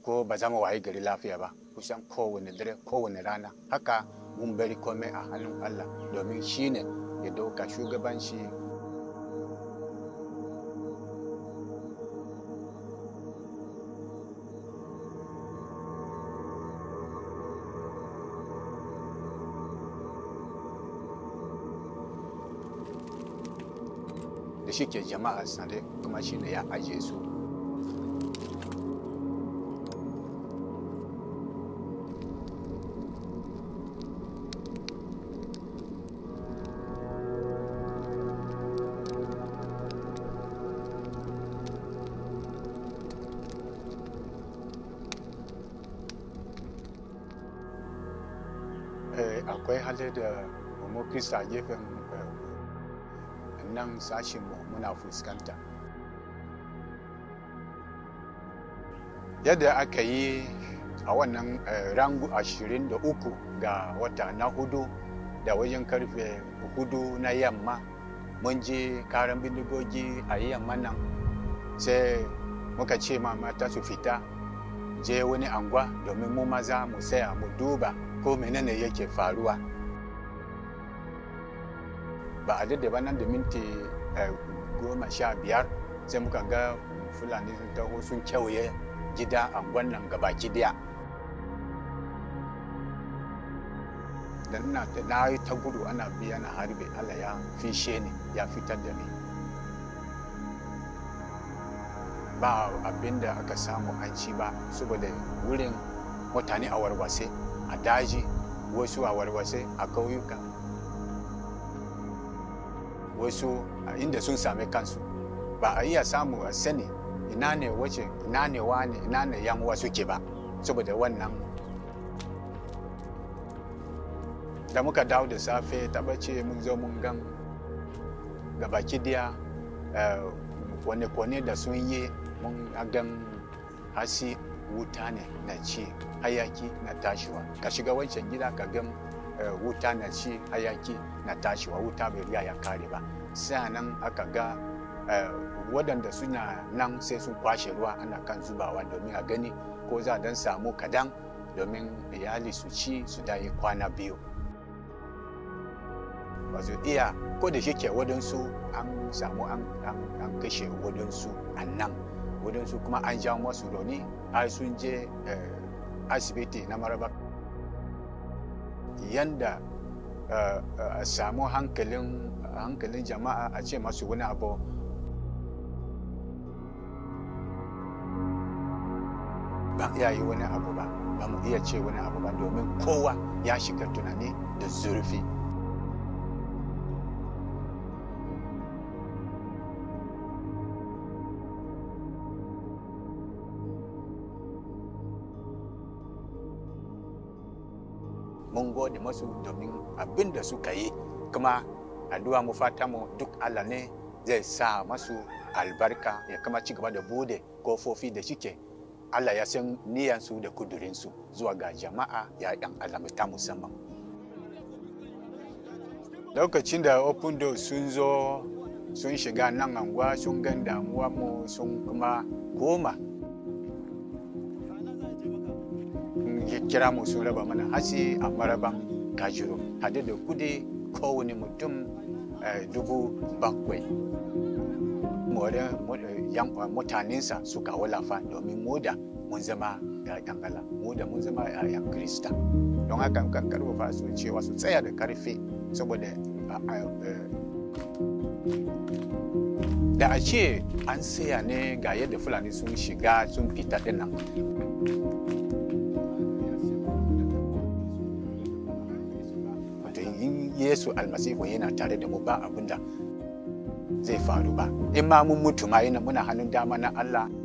ko ba za mu waye gari lafiya ba kusan kowane dare kowane rana haka mun bari komai a hannun Allah domin shi ne ya dauka shugabanci da shi ke jama'a sare kuma shi ne ya ajiye su akwai hali da mu krista gefen nan sashenmu muna fuskanta yadda aka yi a wannan rangu 23 ga wata na hudu da wajen karfe hudu na yamma mun je karan bindigogi a yamma nan sai muka ce ma mata su fita je wani angwa domin mu maza mu saya mu duba ko menene yake faruwa ba a daidai nan da minti goma sha biyar sai muka ga fulani sun taho sun kewaye gida a wannan gabaki daya da na yi ta gudu ana biya na harbe allah ya fishe ni ya fitar da ni ba abin da aka samu an ci ba saboda wurin mutane a warwase a daji wasu a warwase a kauyuka wasu a inda sun same kansu ba a iya samu a sani ina ne wace ina ne wani ina ne yan uwa suke ba saboda wannan da muka dawo da safe tabbace mun zo mun gan gabaki daya kwane-kwane da sun yi mun gan hasi wuta ne na ci hayaki na tashiwa ka shiga wancan gida ka gan wuta na ci hayaki na tashiwa wuta bai riga ya kare ba nan aka ga waɗanda suna nan sai sun kwashe ruwa ana kan zubawa domin a gani ko za a dan samu kadan domin iyali su ci su dayi kwana biyu ba su iya ko da shike waɗansu an samu an kashe waɗansu a nan waɗansu kuma an jawo masu rauni har sun je asibiti na maraba yanda a samu hankalin hankalin jama'a a ce masu wani abu ban iya yi wani abu ba ba mu iya ce wani abu ba domin kowa ya shiga tunani da zurfi mun gode masu domin abin da suka yi kuma addu'a mu fata mu duk Allah ne zai sa masu albarka ya kama ci gaba da bude kofofi da shike Allah ya san niyansu da kudurinsu zuwa ga jama'a ya yan Allah ta musamman lokacin da open door sun zo sun shiga nan anguwa sun gan damuwa mu sun kuma koma kira mu sun raba mana hasi a maraban kajiro hade da kudi kowane mutum dubu bakwai mutanensa suka walafa domin moda mun zama yan Allah moda mun zama yan Krista don haka kan karfafa su cewa su tsaya da karfi saboda da a ce an saya ne ga yadda fulani sun shiga sun fita dinnan yesu almasihu yana tare da mu ba abin da zai faru ba in ma mun mutu ma yana muna hannun dama na allah